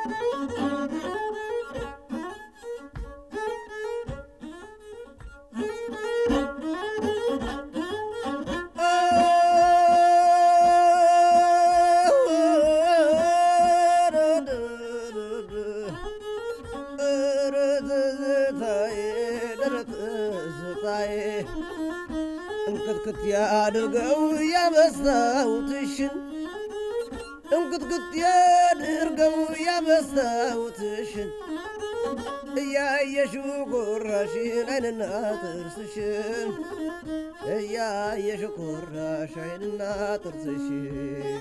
እንክትክት ያድርገው ያበሳውትሽን እንክትክት ያድርገው ያበሳውትሽን እያየሽው ጉራሽን አይንና ጥርስሽን እያየሽው ጉራሽ አይንና ጥርስሽን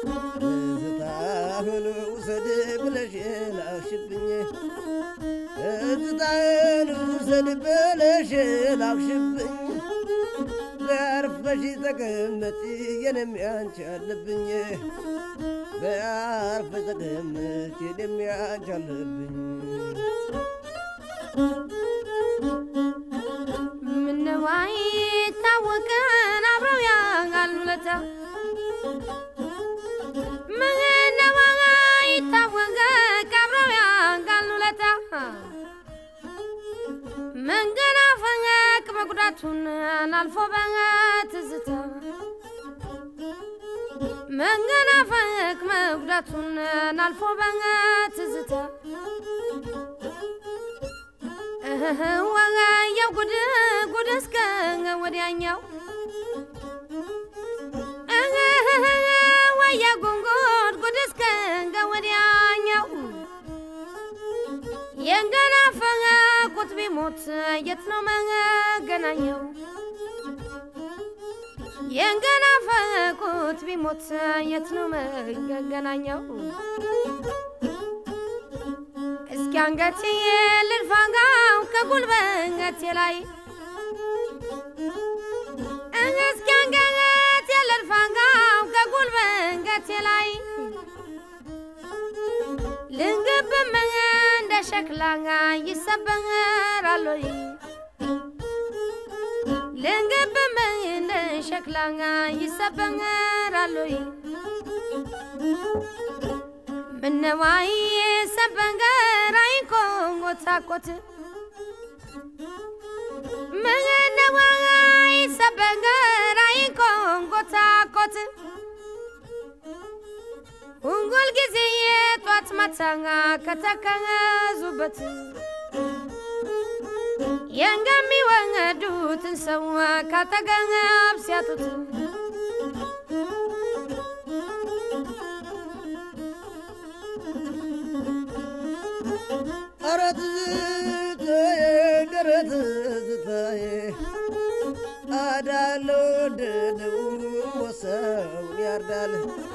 ትዝታህን ውሰድ ብለሽ ላክሽብኝ ትዝታህን ውሰድ ብለሽ ላክሽብኝ በአርፈሽ ተቀመጪ የኔም ያንቺ አለብኝ በአርፈሽ ተቀመጪ የኔም ያንቺ አለብኝ ምነዋይ ታወቀን አብረው ያጋሉ ለታ ምነዋይ ታወቀ አብረው ያጋሉ ለታ መንገድ አፈቅ መጉዳቱን አልፎ በትዝታ መንገድ አፈቅ መጉዳቱን አልፎ በትዝታ ወጋየው ጉድ ጉድ እስከ ወዲያኛው ወየ ጉንጉድ ጉድ እስከ ወዲያኛው የንገናፈቁት ቢሞት የት ነው መገናኛው? የንገናፈቁት ቢሞት የት ነው መገናኛው? እስኪ አንገቴ ልልፋጋው ከጉልበቴ ላይ እስኪ አንገቴ ልልፋጋው ከጉልበቴ ላይ ልንግብም እንደ ሸክላ ይሰበራል ወይ ልንግብም እንደ ሸክላ ይሰበራል ወይ ምነዋይ ሰበንገራይ ኮንጎታኮት ምነዋይ ሰበንገራይ ኮንጎታኮት ሁንጉል ጊዜ የጧት ማታኛ ከተከዙበት የንገሚወዱትን ሰው ካጠገብ ሲያጡት ኧረ ትዝታዬ ኧረ ትዝታዬ አዳለው ደደው ወሰውን ያርዳል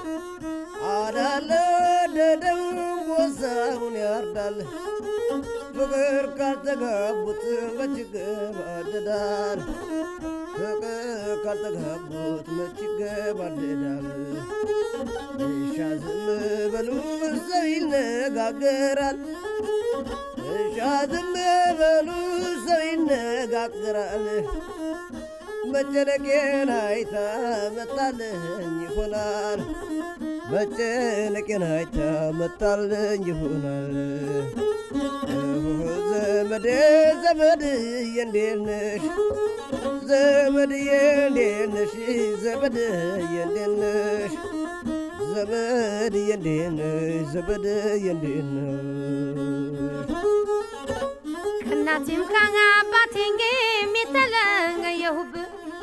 አዳለው ደደው ወሰውን ያርዳል ፍቅር ካልተጋቡት መች ይገባደዳል ፍቅር ካልተጋቡት መች ይገባደዳል እሻ ዝም በሉ ሰው ይነጋገራል እሻ ዝም በሉ ሰው ይነጋገራል መጨነቄን አይታ መጣልኝ ይሆናል መጨነቄን አይታ መጣልኝ ይሆናል ዘመዴ ዘመድዬ እንዴት ነሽ ዘመድዬ እንዴት ነሽ ዘመድዬ እንዴት ነሽ ዘመድዬ እንዴት ነሽ ዘመድዬ እንዴት ነሽ ከእናቴም ከአባቴም የተለየሁብ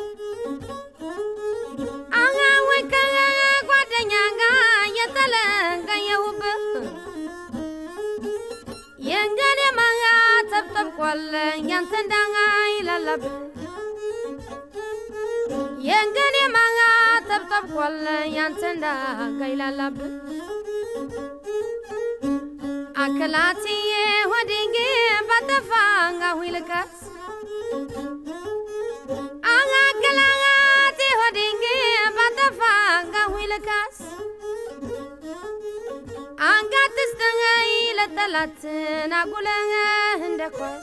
አጋ ወይ ከጓደኛ ጋር የተለየሁብ የእንገኔ ማጋ ተብጠብቋል ያንተ እንዳጋ ይላላብ የእንገኔ ማጋ ተብጠብቋል ያንተ እንዳጋ ይላላብ አከላትዬ ሆዴጌ ባጠፋንጋ ሁይልቀስ አከላቴ ሆዴጌ ባጠፋንጋ ሁይልቀስ አንጋትስተኸኝ ለጠላትን አጉለህ እንደ ኳስ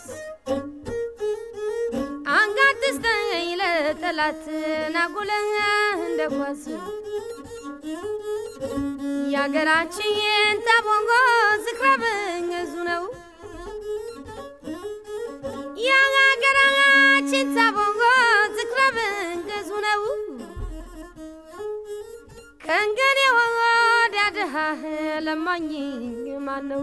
አንጋትስተኸኝ ለጠላትን አጉለህ እንደ ኳስ የአገራችን ታቦንጎ ዝክረ ለማኝ ማን ነው?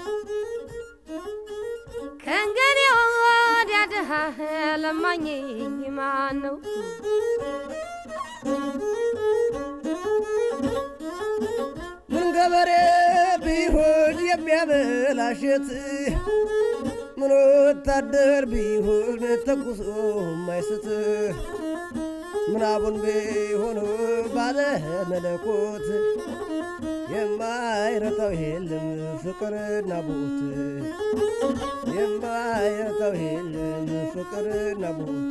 ከእንግዲህ ወዲያ ድሃ ለማኝ ማን ነው? ምን ገበሬ ቢሆን የሚያበላሸት ምን ወታደር ቢሆን ተኩሶ ማይስት ምናቡን ቢሆኑ ባለ መለኮት የማይረታው የለም ፍቅርና ቦት የማይረታው የለም ፍቅርና ቦት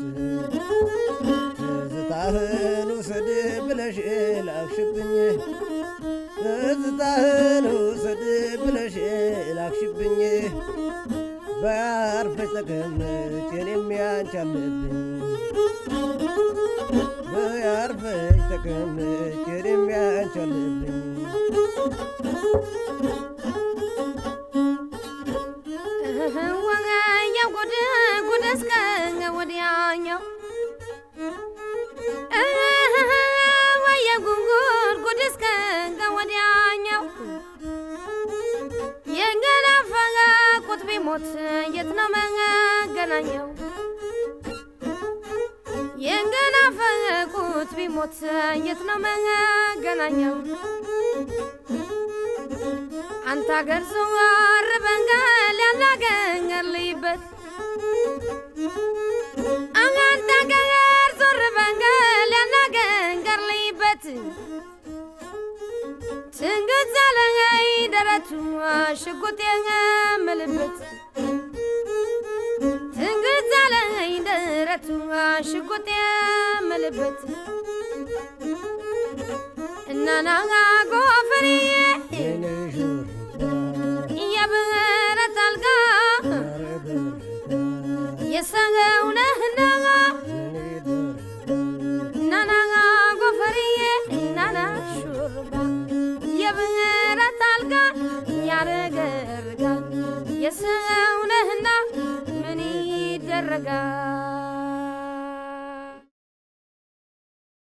ትዝታህን ውሰድ ብለሽ ላክሽብኝ ትዝታህን ውሰድ ብለሽ ላክሽብኝ በያርፈሽ ተቀመጭ እኔም ያንቺ አለብኝ በያርፈሽ ተቀመጭ እኔም ያንቺ አለብኝ ወገኛው ጉድ ጉድ እስከ ወዲያኛው ወየ ጉንጉር ጉድ እስከ ወዲያኛው የገናፈገ ቁጥቢ ሞት የት ነው መገናኛው? የገናፈገ ቁጥቢ ሞት የት ነው መገናኛው? አንተ አገር ዘወር በንገል ያናገር ልይበት አንተ አገር ዞር በንገል ያናገር ልይበት ትንግት አለኝ ደረቱ ሽጉጥ የምልበት ትንግት አለኝ ደረቱ ሽጉጥ የምልበት እናናጋ ጎፈርዬ የኔ ሹርባ የብረት አልጋ ያረገረጋ የሰገው ነህና የኔ ደረጋ ናናጋ ጎፈርዬ ናና ሹርባ የብረት አልጋ ያረገርጋል የሰው ነህና ምን ይደረጋል